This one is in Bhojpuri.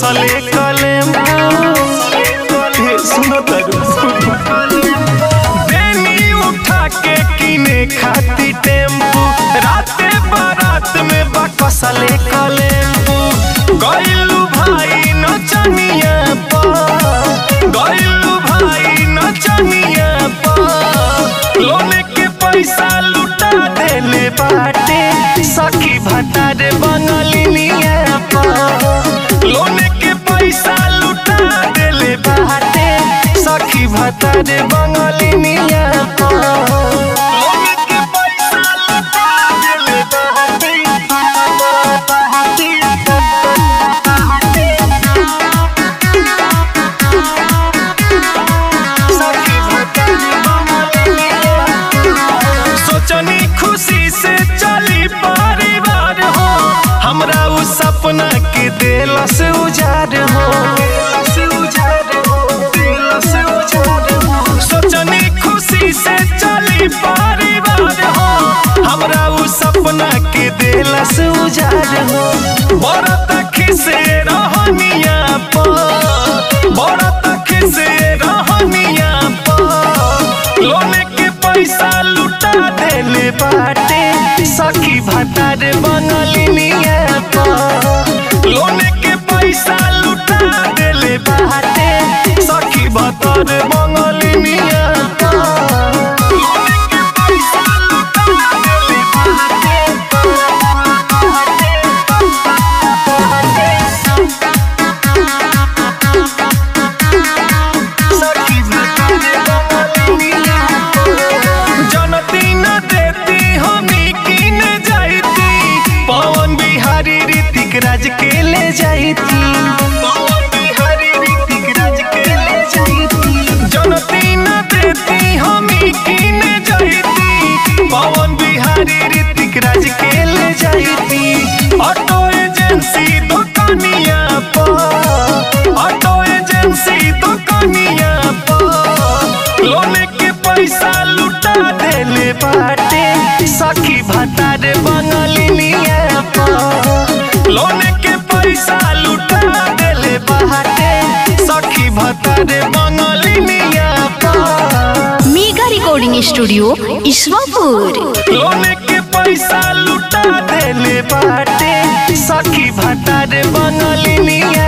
कसले कलेम हे सुनो तरू बेनी उठा के किने खाती टेम्पू राते बारात में बा कसले कलेम्पू गइलू भाई नचनिया पा गइलू भाई नचनिया पा लोने के पैसा लुटा देले बाटे सखी भतारे बंगलिनिया पा लोने के पैसा लुटा देले बाटे सखी भतारे बंगलिनिया पा लोने के पैसा लुटा देले बाटे सखी भतारे बंगलिनिया सोचनी खुशी से चली परिवार हो हमरा उ सपना के दिल से उजाड़ हो सोचनी खुशी से चली परिवार हो हमरा उ सपना के दिल से उजाड़ हो बड़ा तक से रहनिया पा बड़ा तक से रहनिया पा लोने के पैसा लुटा देले बाटे सखी भतारे बंगलिनिया पा लोने के पैसा लुटा देले बाटे सखी भतारे बंगलिनिया पा लोने के पैसा लुटा देले बाटे सखी भतारे बंगलिनिया जनती न देती हमी किन जाती पवन बिहारी ऋतिक राज के ले जाती पवन बिहारी ऋतिक राज के ले जाती जनती न देती हमी किन जाती पवन बिहारी ऋतिक राज के ले जाती ऑटो एजेंसी दुकानिया पर ऑटो एजेंसी दुकानिया पर लोने के पैसा लुटा देले बाटे सखी भतारे बंगलिनिया पर लोने के पैसा लुटा देले बाटे सखी भतारे बंगलिनिया पर मेगा रिकॉर्डिंग स्टूडियो ईश्वरपुर लोने के पैसा लुटा देले बाटे सखी भतारे बंगलिनिया